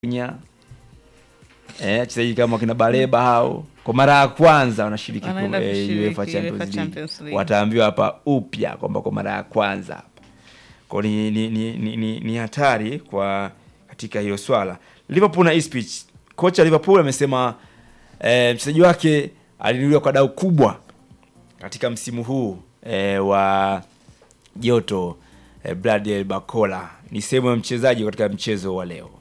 Nya eh, wachezaji kama kina Baleba hao kwa mara ya kwanza wanashiriki ku- Wanaenda eh, kushiriki UEFA UEFA Champions League. Champions League. Wataambiwa hapa upya kwamba kwa mara ya kwanza hapa kwa ni, ni, ni, ni, ni, ni hatari kwa katika hilo swala. Liverpool na Ipswich, kocha Liverpool amesema eh, mchezaji wake alinunuliwa kwa dau kubwa katika msimu huu eh, wa joto eh, Bradley Barcola ni sehemu ya mchezaji katika mchezo wa leo.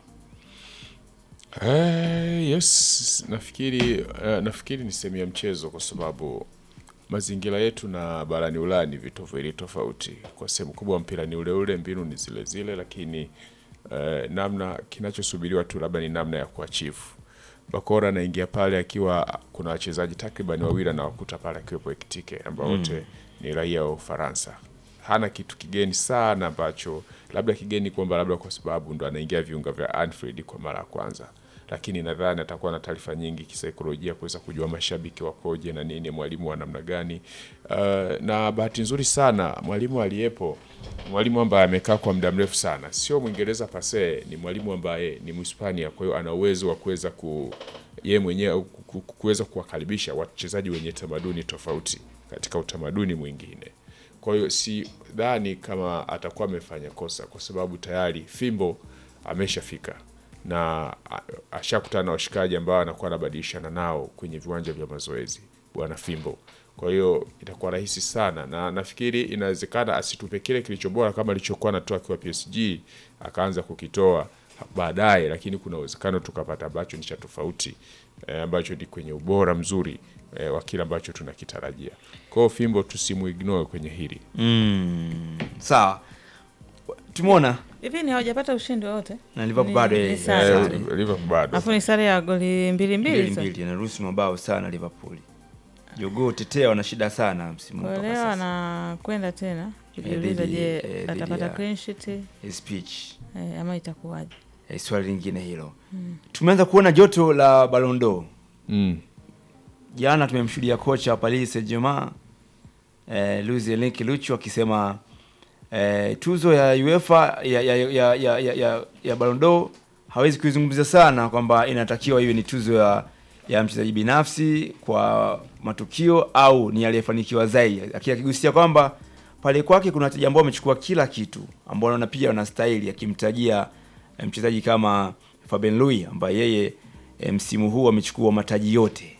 Eh, yes, nafikiri eh, nafikiri ni sehemu ya mchezo kwa sababu mazingira yetu na barani Ulaya ni vitu viwili tofauti. Kwa sehemu kubwa mpira ni ule ule, mbinu ni zile zile, lakini eh, namna kinachosubiriwa tu labda ni namna ya kuachivu. Bakora anaingia pale akiwa kuna wachezaji takriban wawili anawakuta pale akiwepo Ekitike ambao wote ni raia wa Ufaransa. Hana kitu kigeni sana ambacho labda kigeni kwamba labda kwa sababu ndo anaingia viunga vya Anfield kwa mara ya kwanza, lakini nadhani atakuwa na taarifa nyingi kisaikolojia kuweza kujua mashabiki wakoje na nini, mwalimu wa namna gani. Uh, na bahati nzuri sana mwalimu aliyepo, mwalimu ambaye amekaa kwa muda mrefu sana, sio Mwingereza pase, ni mwalimu ambaye ni Mhispania, kwa hiyo ana uwezo wa kuweza ku yeye mwenyewe ku- ku- kuweza kuwakaribisha wachezaji wenye tamaduni tofauti katika utamaduni mwingine. Kwa hiyo si dhani kama atakuwa amefanya kosa, kwa sababu tayari fimbo ameshafika na a- ashakutana na washikaji ambao anakuwa anabadilishana nao kwenye viwanja vya mazoezi, bwana Fimbo. Kwa hiyo itakuwa rahisi sana, na nafikiri inawezekana asitupe kile kilicho bora kama alichokuwa anatoa akiwa PSG, akaanza kukitoa baadaye, lakini kuna uwezekano tukapata ambacho ni cha tofauti eh, ambacho ni kwenye ubora mzuri eh, wa kile ambacho tunakitarajia. Kwa hiyo Fimbo tusimuignore kwenye hili. Mm, sawa. Tumeona hivi ni hawajapata ushindi wowote Na Liverpool Ni- bado, ni eh, sare. eh, Eh, Liverpool bado alafu ni sare ya goli mbili mbili mbili tu. mbili anaruhusu mabao sana Liverpool. Jogoo tetea wana shida sana msimu huu Kwa mpaka leo sasa. anakwenda tena kujiuliza, dhidi- je, eh, dhidi atapata ya- clean sheet eh, Speech. ama itakuwaje? Eh, swali lingine hilo. Tumeanza kuona joto la Ballon d'Or. mm. Jana tumemshuhudia kocha wa Paris Saint-Germain eh, Luis Enrique Lucho akisema eh, tuzo ya UEFA ya ya ya ya, ya, ya, ya Ballon d'Or hawezi kuizungumzia sana kwamba inatakiwa iwe ni tuzo ya ya mchezaji binafsi kwa matukio au ni aliyefanikiwa zaidi, lakini akigusia kwamba pale kwake kuna wachezaji ambao wamechukua kila kitu ambao wanaona pia wanastahili, akimtajia eh, mchezaji kama Fabien Louis ambaye yeye eh, msimu huu amechukua mataji yote.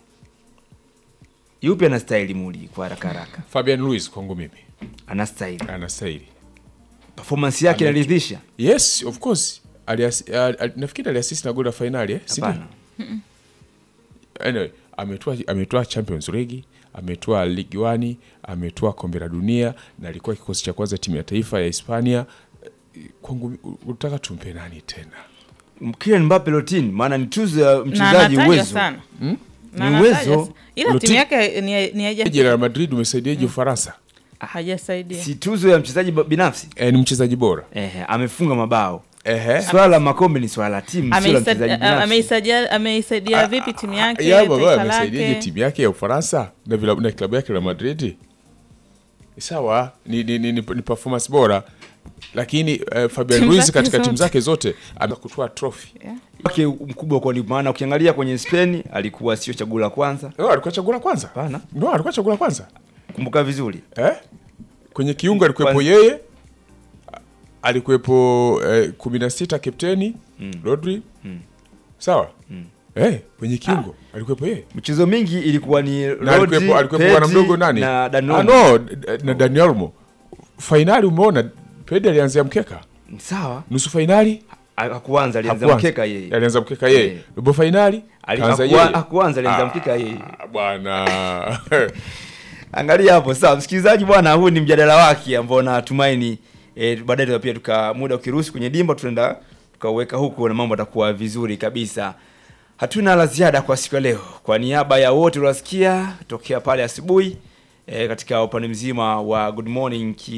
Yupi anastahili muli kwa haraka haraka? Fabian Luiz kwangu mimi Anastahili. anastahili. Performance yake Ame- inaridhisha? Yes, of course. Alias, al, al, nafikiri aliasisi na goli la fainali eh? si ndio? Hapana. Anyway, ametoa ametoa Champions League, ametoa Ligue 1, ametoa kombe la dunia na alikuwa kikosi cha kwanza timu ya taifa ya Hispania. Eh, Kwangu unataka tumpe nani tena? Kylian Mbappe Lottin, maana ni tuzo ya Na mchezaji anatajwa uwezo. sana Na Ni anatajwa uwezo. sa- ila Loti- timu yake ni ni haija- Je, Real Madrid umesaidiaje Ufaransa? hajasaidia Si tuzo ya mchezaji ba- binafsi. Eh, ni mchezaji bora. Eh, amefunga mabao. Ehe. Swala la makombe ni swala la timu, sio la Ameisa- mchezaji a- binafsi. ameisaidia ameisaidia vipi timu yake Ya baba taifa amesaidiaje lake timu yake ya Ufaransa na vila, na klabu yake Real Madrid? Sawa, ni, ni, ni, ni, ni performance bora lakini uh, Fabian Timu Ruiz zake katika timu zote. zake zote amekutoa trophy. wake mkubwa kwa ni maana ukiangalia kwenye Spain alikuwa sio chaguo la kwanza. No, alikuwa chaguo la kwanza. Hapana. No, alikuwa chaguo la kwanza. Kumbuka vizuri. Eh? Kwenye kiungo alikuwepo Kwanza- yeye alikuwepo eh, kumi na sita kapteni Rodri sawa eh, kwenye kiungo alikuwepo yeye Michezo mingi ilikuwa ni na Rodri, alikuwepo alikuwepo bwana Pedri mdogo nani na Dani ah, Olmo. no, d- na Dani Olmo fainali umeona Pedri alianzia mkeka Sawa. nusu fainali Hakuanza alianza hakuanza. mkeka yeye. alianza mkeka yeye Eh. robo fainali Ali- kaanza hakuwa- yeye Hakuanza alianza Ah, mkeka yeye. bwana Angalia hapo sawa, msikilizaji bwana, huu ni mjadala wake ambao natumaini e, baadaye tuta- pia tuka muda ukiruhusu kwenye dimba tutaenda tukauweka huku na mambo atakuwa vizuri kabisa. Hatuna la ziada kwa siku ya leo. Kwa niaba ya wote uliwasikia tokea pale asubuhi e, katika upande mzima wa Good Morning